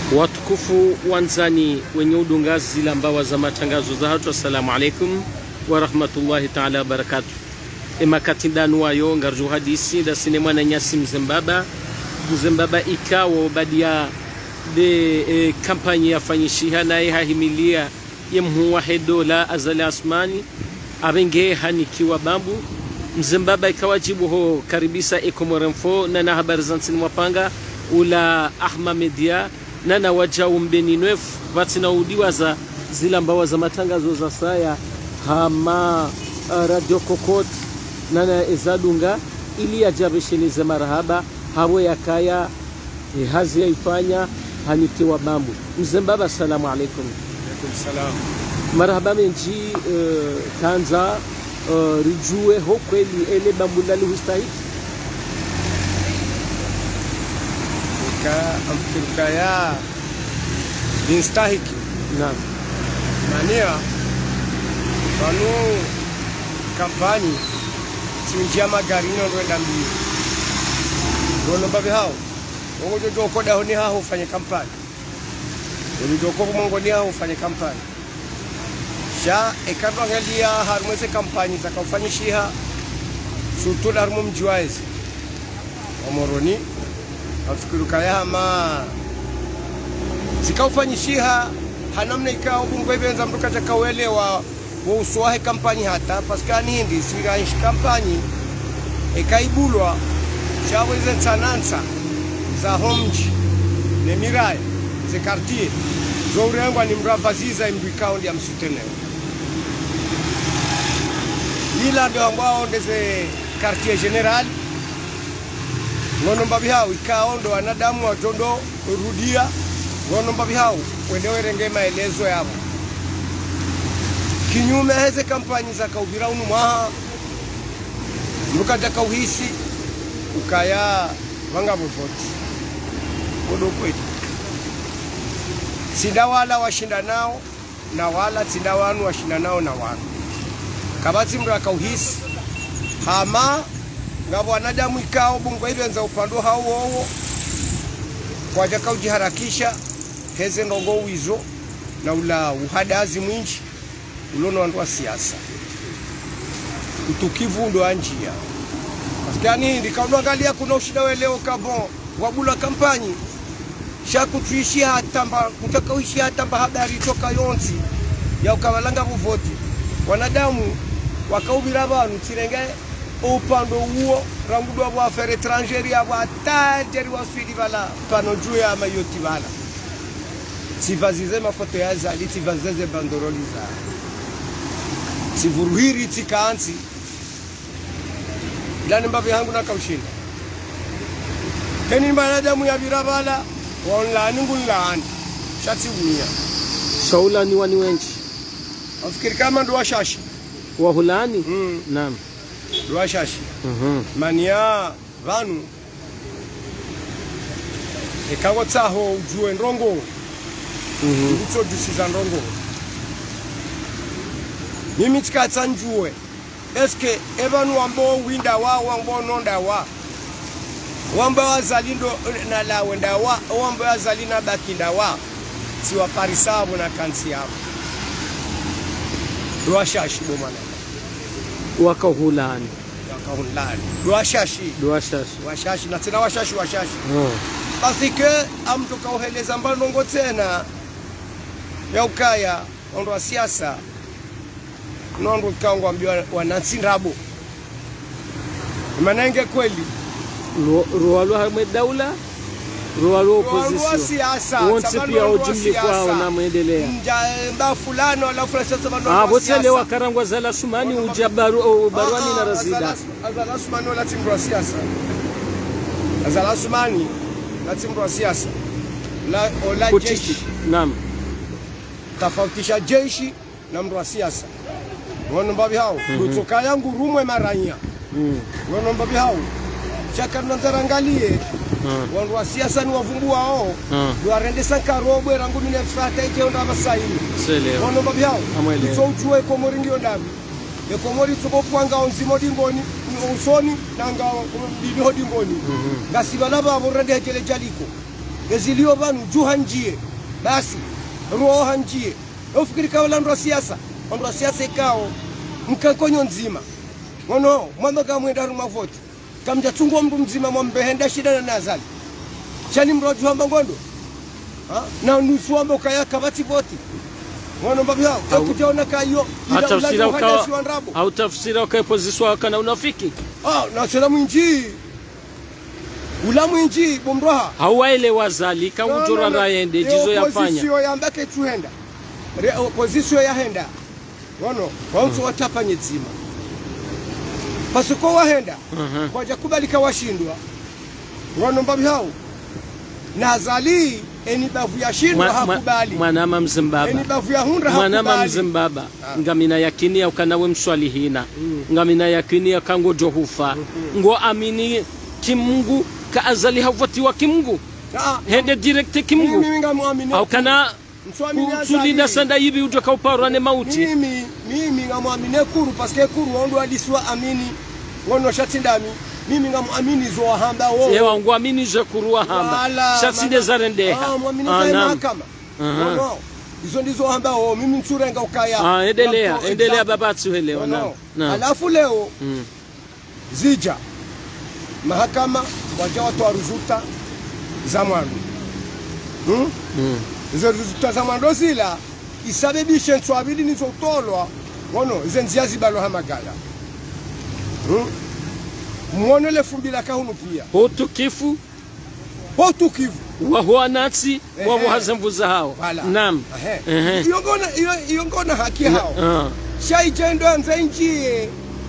Watukufu wanzani wenye udungazi la mbawa za matangazo za hatu, assalamu alaikum warahmatullahi taala wabarakatu. emakatindanu wayo ngarju hadisi da sinema na nyasi mzembaba mzembaba ikawo badia de e, kampanyi yafanyishiha naye hahimilia ye mhuwa hedola azali asmani abenge hanikiwa bambu mzembaba ikawajibu ho karibisa ekomorenfo nana habari za nsini mwapanga ula ahma media nana wajau mbeni nwefu vatinaudiwa za zila mbawa za matangazo za saya hama uh, radio kokot nana ezadunga ili yajabeshenize marahaba hawo yakaya eh, hazi yaifanya hanikiwa bambu mzembaba assalamu alaikum Salam. marahaba menji uh, kanza uh, rijue ho kweli ele bambu lali hustahiki Ika amfikirika ya dinstahiki naam mania vanu kampani sinjia magari nondoenda mbili ndonomba vihao ongojojokodaho ni haho ufanye kampani olidoko kumongo ni haho ufanye kampani sha ekadwangalia harumweze kampani zakaufanyishiha surtout harumo mji waezi omoroni afikiruka yahama zikaufanyishiha hanamna ikao bungwevenza mndu katakauelewa wouswahe kampanyi hata paskani hindi siranshi kampanyi ekaibulwa shaweze nsanansa za homji nemiraya ze kartier zourengwa ni mndu avaziza imndu ikao ndi amsutenewa ila ndio ambao ndeze quartier general ngono mbabi hao ikao ndo wanadamu watondo rudia ngono mbabi hao wende werenge maelezo yabo kinyume heze kampanyi za kaubira unu mwaha mukata kauhisi ukaya vanga vovoti kodo kwetu sinda wala washinda nao na wala tinda wanu washinda nao na wanu kabatsi mndu akauhisi hama ngavo wanadamu ikao bungu ivenza upando hao wowo kwaja kaujiharakisha heze ndongo wizo na ula uhadazi mwinji ulono wandu wa siasa utukivu ndo anjia paskani ndikaunangalia kuna ushida weleo kabon wabula kampanyi shakutuishia hatamba kutakauishia hatamba habari toka yonsi ya ukavalanga vuvoti wanadamu wakaubira vanhu tsirenge upando uwo rangudwa bwafere etrangeri abo atanderi waswidi vala pano juu ya mayoti vala tsivazize mafoto ya zali tsivazize bandoroli za tsivuruhiri tsikaansi ilani mbavi hangu nakaushinda keni banadamu yavira vala waonlaani ngunlaani shatsivunia shaulani wani wenji afikiri kama ndo washashi wahulani Mm. naam ndo washashi Mhm. mania vanu ekango tsaho ujue ndongo Mhm. nditsodusiza ndongo mimi tsikatsa njue eske evanu wambo winda wa wambo nonda wa wambo wazali ndo nalawe ndawa wambo wazali na bakinda wa siwaparisavo na kansi yavo dwashashi bomana wakahulani yakahunlani dwashashi duwashashi washashi na tena washashi washashi oh. basi ke amtu kauheleza mbanongo tena ya ukaya ondo wa siasa nondo kangu ambiwa wanantsindabo manenge kweli ruwalwa hamwe daula ruwalwa Wandu wa opposition siasa wonse tsabanu pia wandu wa ujumli kwao siasa. namwendelea Mja- mba fulano alafu na sasa vandu Ah, wa votsele siasa. wakarangwa zala sumani uja baru, oh, baruani Ah, na ah, razida Azala- azala sumani wala timbu wa siasa azala sumani na timbu wa siasa la, ola Kutishi. jeshi naam tofautisha jeshi na mndu wa siasa wono mbavi hao lutoka yangu rumwe maranya Mm. wono mbavi hao chakanonzarangalie Ah. wandu wa siasa ni wavumbua ao Ah. lwarendesa nkarobwe rangu minefata ikeonda vasaini selewa wono mbavi hao Amwelewa. so ujue ekomori ndio ndavi ekomori tsokopwangao nzimo dimboni usoni nanga diniho dimboni ngasivala vavo rende hekele jaliko ezilio vanu juu hanjie basi roho hanjie ufikiri kao la ndo siasa ndo siasa ikao mkankonyo nzima ngono mwamba kamwenda ruma vote kamja chungwa mndu mzima mwambehenda shida na nazali chani mroju hamba ngondo ha? na nusu hamba ukayaka vati voti ngono mbabi hao Au- ekutaona kayo hatafsira ukawa wandrabo hautafsira ukaepoziswa kana unafiki ah na sela mwinji ula mwinji bomroha hauwaelewa zali kangujora rayende jizo yafanya opozisio yambake tuhenda Re- opozisio yahenda wono waunso watapanye dzima pasiko wahenda Mhm. kwaja kubalika washindwa wono mbabi hao na zali eni bavu yashindwa Mwa- mwa- hakubali mwanama mzimbaba eni bavu ya hundra mwanama hakubali mzimbaba ngamina yakinia ukanawe mswalihina ngamina yakinia kango johufa ngo amini kimungu kaazali havutiwa kimungu Ah, hende direkte mimi kimungu ngamwamini au kana Mswamini kusulinda azali. sanda yivi utokauparwa ne mauti mimi mimi ngamwamine kuru paske kuru wandu aliswa amini ngono shatindami mimi ngamwamini zo wahamba wo ewa ngo amini je kuruwa hamba Wala, shasinde mana- zarendeha Ah, mwamini Ah, zae naam. mahakama Aha. ngono izo ndizo wahamba wo mimi mchurenga ukaya Ah, endelea Ngamto- endelea example. babatu helewa Ngono. naam naam alafu leo Mm. zija mahakama waja watoa ruzuta za mwandu hmm? Mm. izo ruzuta za mwandu zila isababishe nswabili nizotolwa ngono ize nzia zibalo hamagaya hmm? mwono lefumbila kahunu pia hutukifu hotukivu wahuwa natsi Ehe. wavuhazamvuza hao Vala. naam Ahe. Ehe. Iyongona- iyo- iyongona haki hao Ah. shaijendo anze njie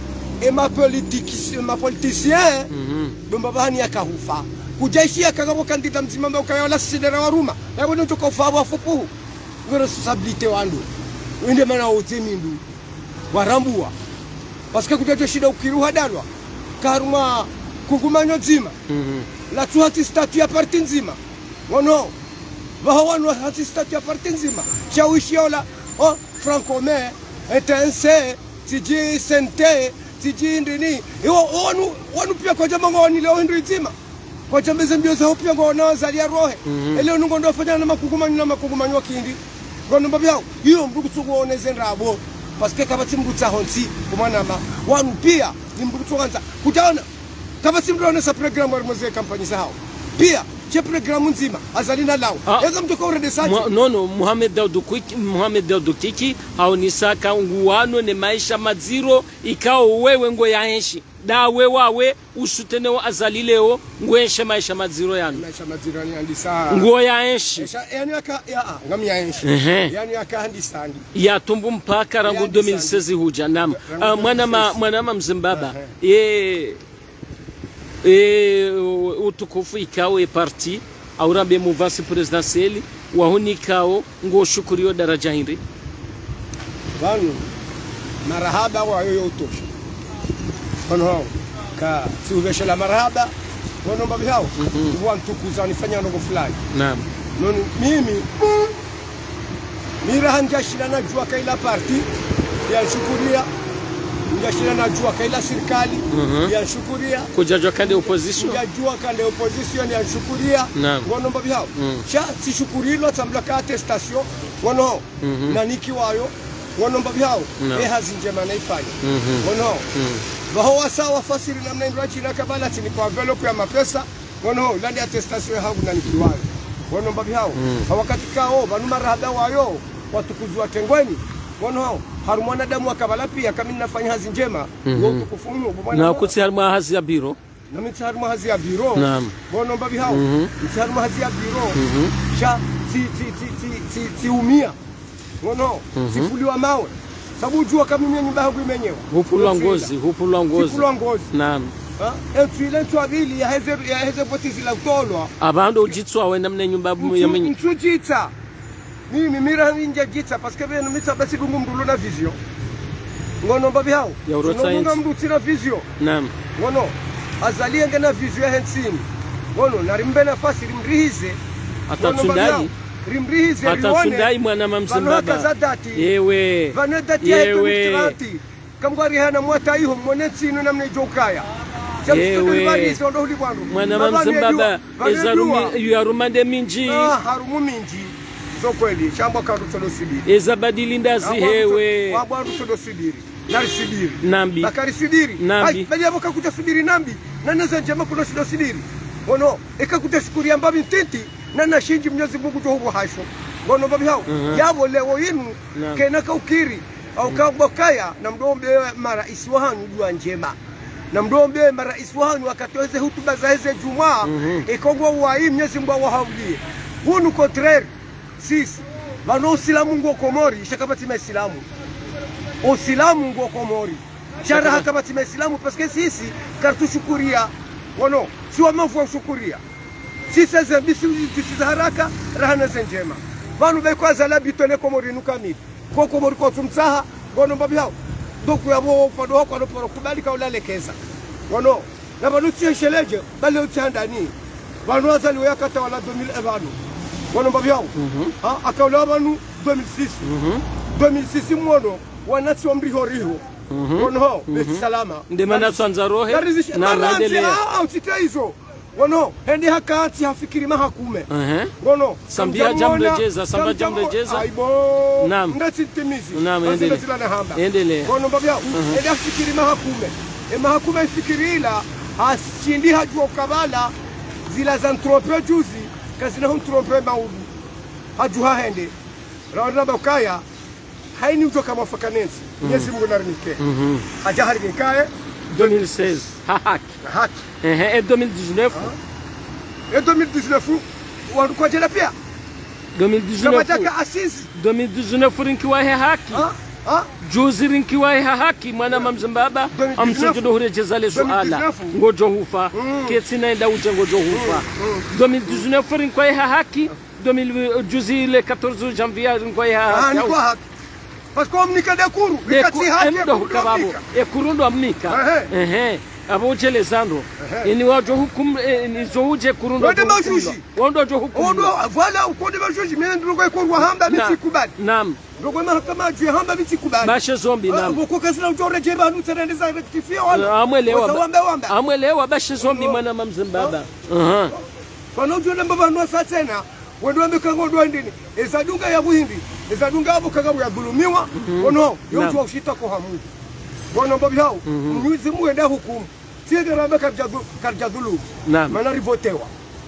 emapolitisien Mhm. domba bahani yakahufa kujaishia kakabo kandida mzima mba ukayola sidera waruma yabo ndo tokofa wafupu ngo responsabilité wandu wende mana wote mindu warambua paske kuteto shida ukiruha dalwa karuma kungumanyo nzima Mhm. la tu hati statu ya parti nzima wono vaho wanu hati statu ya parti nzima shawishiola oh francome etense tiji sente tiji ndini iwo wanu wanu pia kwa jamba ngoni leo hindu nzima kwa jamba zembio za pia ngona zalia rohe Mhm. eleo nungo ndo fanya na makungumanyo na makungumanyo kindi ngono mbabyao iyo mbuku tsukuoneze ndabo paske kabati mbuku tsahonsi kumanama wanu pia ni mbuku tsukanza kutaona kama si mtu anaonesa programu alimwezea kampanyi zao pia che programu nzima azalina lao Ah. eza mtu kaurede sache Mu- nono muhamed daudu Kwiki- muhamed daudu kiki haunisaka nguwano ne maisha madziro ikao wewe ngo yaenshi dawe wawe usutenewo azalileo ngwenshe maisha madziro yanu maisha majirani andisa nguo yaenshi Esha- yani aka ya ah, ngami yaenshi Ehe. yani aka handisandi yatumbu mpaka rangu Ya 2016 huja nam Rangu Ah, mwana ma 2016. mwana ma mzimbaba ye e utukufu ikao e parti aurambe muvasi presidentiel wahunikao ngoshukuriyo daraja hiri vanu marahaba wayoyo utosha kono hao ka siuveshela marahaba wono mbabi hao uwa ntukuza nifanya ndogo fulani naam noni mimi miraha njashira najua kaila parti yanshukuria njashira najua kaila serikali Mhm. yanshukuria kujajwa kande opposition njajua kande opposition yanshukuria Naam. ngono mbabi hao Mm. sha sishukurilwa tambula ka attestation ngono Mhm. na niki wayo ngono mbabi hao Naam. e hazi njema naifanya Mhm. ngono Mm. vaho wasa wafasiri namna indwa china kabala chini kwa envelope ya mapesa ngono landi attestation hangu na nikiwayo ngono mbabi hao Mm. hawakati kao vanu marahaba wayo watukuzi wa tengweni ngono hao haru mwanadamu akabala pia kama ninafanya hazi njema Mhm. wo utukufu mnu bwana na Mola. kuti harimwa hazi ya biro na mitsharu mahazi ya biro Naam. ngono mbabi hao Mhm. mitsharu mahazi ya biro Mhm. sha si si si si si si umia ngono Mhm. sifuliwa mawe sabu jua kama mimi nyumba yangu imenyewa hupulwa ngozi hupulwa ngozi sifulwa ngozi naam entwile ntwabili yaheze yaheze potizila kutolwa abandu ujitswawe namne nyumba yamenye ntujitsa mimi mira ninja jitsa paske benu mitsa basi dungu mndulo na vision ngono mbabi hao Ya uro Tunodunga science. mndu tina vision naam ngono azalie ngena vision hensini ngono narimbe nafasi rimrihize atatundai rimrihize atatundai mwana ma mzimbaba vanokazadati yewe vanodati yewe yaetonitranti kamgwarihana mwata iho mwone tsino namne jokaya Ewe. ndo uli bwandu mwana mamzembaba ezarumi yarumande minji Ah, harumu minji zo kweli shamba kandu tolosibiri ezabadili ndazi hewe wabwandu tolosibiri narisidiri nambi bakarisidiri Nambi. bali abo kakuta sidiri nambi naneza njema kuno sido sidiri ngono ikakuta sikuria mbabi ntiti nana shinji mnyezi Mungu jo hubo hasho ngono mbabi hao Mhm. yabo lewo yinu Naam. kena kaukiri au kabokaya na mdombe mara iswahanu dua njema na mdombe mara iswahanu akatoeze hutuba za heze jumaa Mhm. ikongwa wai mnyezi Mungu awahaulie hunu contraire sisi bano usilamu ngo komori shakabati maislamu usilamu ngo komori sharaha kama tima islamu paske sisi kartushukuria wono si wamavu wa ushukuria sisi zembisi zisiza haraka rahana zenjema vanu bekwaza labi tone komori nukamili ko komori ko tumsaha gono mbabi hao doku ya bo pado hako no poro kubali ka ulalekeza wono na banu tiesheleje bali utandani vanu azali yakata wala 2000 evanu wono mbabi hao ha akaula vanu 2006 Mhm. 2006 mwono wanatsi wa mriho riho wono beti salama ndi mana tsanza rohe Yarizisha- na Maranzi, naendelea ah, ah, usite hizo wono hendi hakati hafikiri mahakume Ehe. wono Sambia kamjamwona- jamrejeza, samba kamjamwo- jamrejeza. aibo Naam. ndatitimizi Naam, Basi endelea. ndazilana hamba Endelea. wono mbabya hendi hafikiri mahakume e mahakume ifikirila hasindi hajua ukabala zila za ntrompe juzi kazina hu ntrompe maudu hajuha hende rawana bakaya haini utoka mafakanensi Mwenyezi Mungu narimike Mhm. hajaharimikaye 2016 hahaki na haki ehe e 2019 e 2019 wandukwajela pia 2019 kamataka asisi 2019 rinkiwa he haki Ha? Ha? juzi rinkiwa he haki mwana mamzimbaba 2019 amsojodo hurejeza le suala 2019 ngojo hufa Mm. ketsi naenda uje ngojo hufa 2019 rinkiwa he haki 2000 juzi le 14 janvier rinkiwa he Ah, haki ni kwa haki paske omnika dekuru ikatsi haki endo hukababo ekudomika ekurundo amnika ehe abo ujelezando Ehe. ini wajo hukum eh, ni zo uje kurundo Wende jo hukumlo. mashushi. wondo jo hukumlo. odo vala ukonde bashoji mene ndogo ikorwa hamba Na- bitsikubali nam ndogo mahakama juu hamba bitsikubali bashe zombi nam uko kasina ujoreje banu tserendeza rectifie wala amwelewa wambe wambe amwelewa bashe zombi Ono. mwana mamzimbaba Aha. kana ujona mbaba no satsena wendo wambe kango ndo ndini ezadunga ya buhindi ezadunga abo kanga ya dhulumiwa ono yotu Naam. ushita kwa hamu wana mbabi hao mnyuzi muenda hukumu tiye rambe karja karja dhulu Naam. mana rivotewa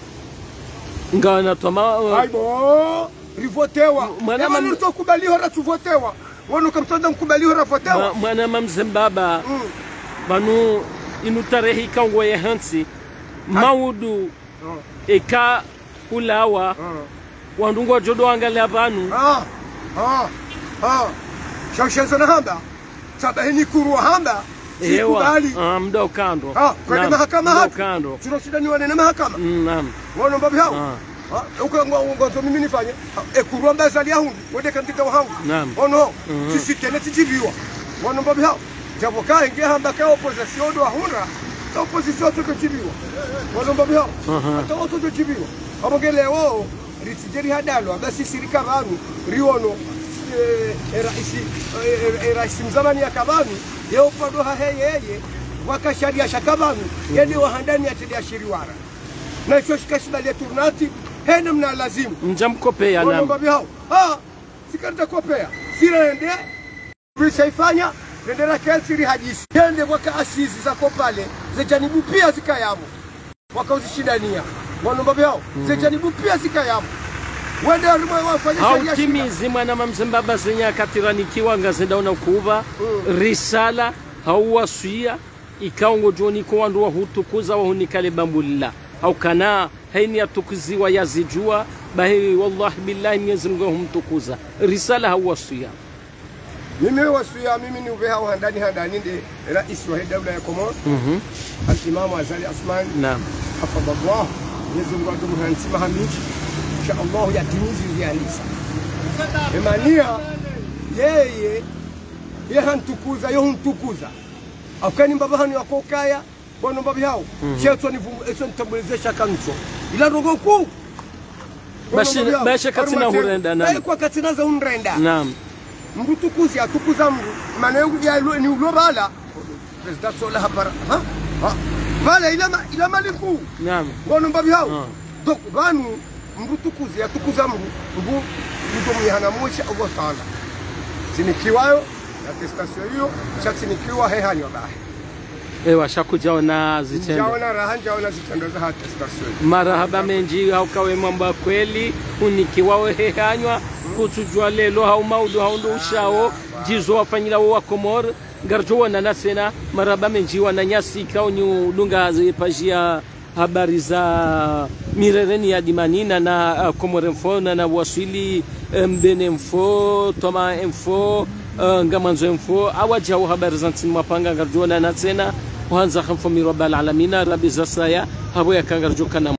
ngawa natwama aibo rivotewa Mwana ema mam- nuto kubaliwa ratuvotewa wanu kamtonda mkubaliwa rafotewa mwana mamzimbaba Mm. banu inu tarehe ikango ye hansi maudu Oh, eka kulawa oh. wandungu wajodo angalia banu Ah, ah, ah. shaushenzana hamba sabahini kurwa hamba ewa sikubali Ah, mda ukando Ah, kwende Nam, mahakama mda hatu ukando tunashindaniwa nene mahakama Mm, nam wana mbabi hao Ah. ukangonzo mimi nifanye Ah, ekurwa mbazali yahundi wende kantika wahangu Naam. ono Mhm. tisikene tijibiwa wana mbabi hao jabo kainge hamba ka opposition do ahunda ka opposition to kujibiwa wana mbabi hao Aha. ata oto kujibiwa abongelewo ritijeri hadalo basi sirika banu riono eh, eh, raisi eh, eh, raisi mzamani ya kabanu yeupado haheyeye wakasharia shakabanu yende wahandani atedia shiriwara na icho shikashibali turnati hene mna lazimu mjamkopea nam Wanaomba hao ah sikarita kopea sirende visaifanya rendera kelsiri hadisi yende waka asisi zako pale zejanibu pia zikayamo wakauzishindania wanomba vyao zejanibu pia zikayamo wende warimwe wafanya sheria shida. hautimizi mwana mamzimbaba zenye akatiranikiwa ngazendaona kuva risala hauwaswia ikaongo joniko wandu wahutukuza wahunikale bambulila haukana haini yatukuziwa yazijua bahi wallahi billahi mwenyezi mungu humtukuza risala hauwaswia mimi wasuya mimi ni uveha handani handani ndi rais wa daula ya Komoro Mhm. al-Imam Azali Asman naam hafadhallah Mwenyezi Mungu atumhansima hamiji insha Allah yatimizi zialisa emania yeye ye hantukuza yo huntukuza akani mbaba hanu yakokaya bono mbabi hao cheto ni eso nitambulizesha kancho ila rogo ku Bashi- bashe katina hurenda nani? kwa katina za unrenda naam mndu tukuzi atukuza mndu maana yangu ya lo- ni ulobala president sola hapara ha ha pale ila ma- ila maliku naam ngono mbabi hao Ah. donc banu mndu tukuzi atukuza mndu mndu mndu mnyahana mwisha Allah taala sinikiwayo na testasio hiyo shatinikiwa hehanywa bahe ewa shakujaona zitendo njaona raha njaona zitendo za hata testasio hiyo marahaba menji haukawe mambo ya kweli unikiwawe hehanywa kutujwa lelo hau maudu haundu ushao jizo wafanyilawo wa komor garjo wanana sena marahaba menji wananyasi kaonyi udunga zipajia habari za mirereni ya dimanina na uh, komore mfo na na waswili mbene mfo toma mfo uh, ngamanzo mfo awajao habari za ntini mapanga garjo wanana sena wanza khamfo mirabal alamina rabi zasaya habo yakangarjo kana